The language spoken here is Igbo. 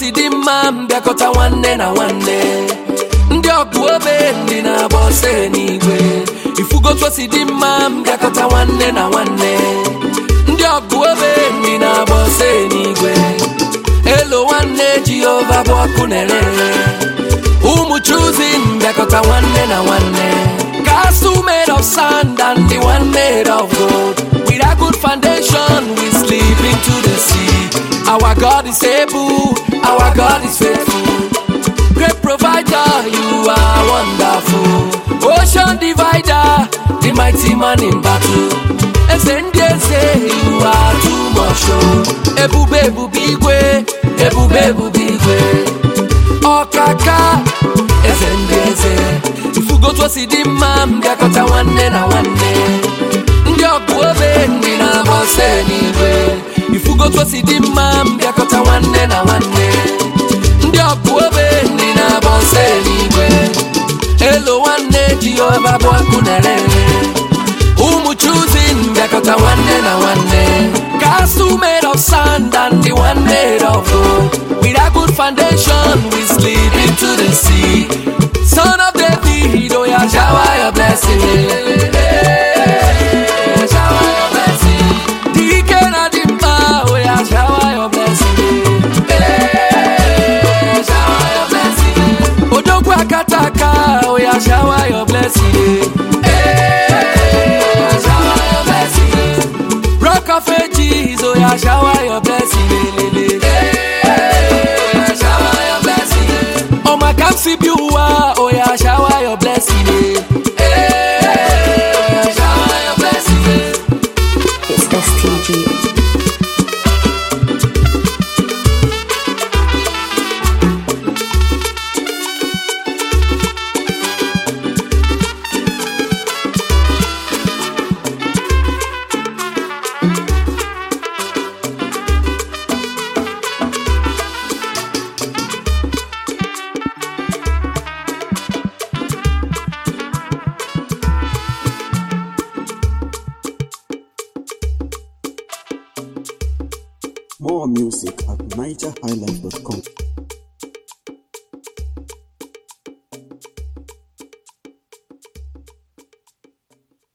si dị mma m bịakọta nwanne na nwanne ndị ọgụ obe ndị na-agba ọsọ n'igwe ifugotu si dị mma m bịakọta nwanne na nwanne ndị ọgụ obe ndị na-agba ọsọ n'igwe elo nwanne jehova bụ ọkụ na-ere ụmụ chuzi mbịakọta nwanne na nwanne castle made of sand and the one made of gold with a good foundation we sleep into the sea our god is able our god is faithful great provider you are wonderful ocean divider the mighty man in battle eze ndị eze you are too much oh. ebube ebube igwe ebube ebube igwe ọkaka eze ndị eze ifugotu si dị mma m bịakọta nwanne na nwanne ndị ọgụ obe ndị na-agba ọsọ n'igwe ifugotu si dị mma m bịakọta nwanne na nwanne ndị ọgụ obe ndị na-agba ọsọ n'igwe elo nwanne jehova bụ ọkụ na-ere ụmụ chuzi mbịakọta nwanne na nwanne castle made of sand and the one made of gold with a good foundation we slid into the sea son of david oh yeah shower your blessing Eh, shower your blessing dike na dị mkpa oh yeah shower your blessing Eh, shower your blessing odogwu akata aka oh yeah shower your blessing Eh, shower your blessing rock of ages oh yeah shower your blessing Eh, shower your blessing ọmọ kan si bi ụwa oh yeah shower your blessing Eh, shower your blessing It's STG. More music at NigerHighlife.com.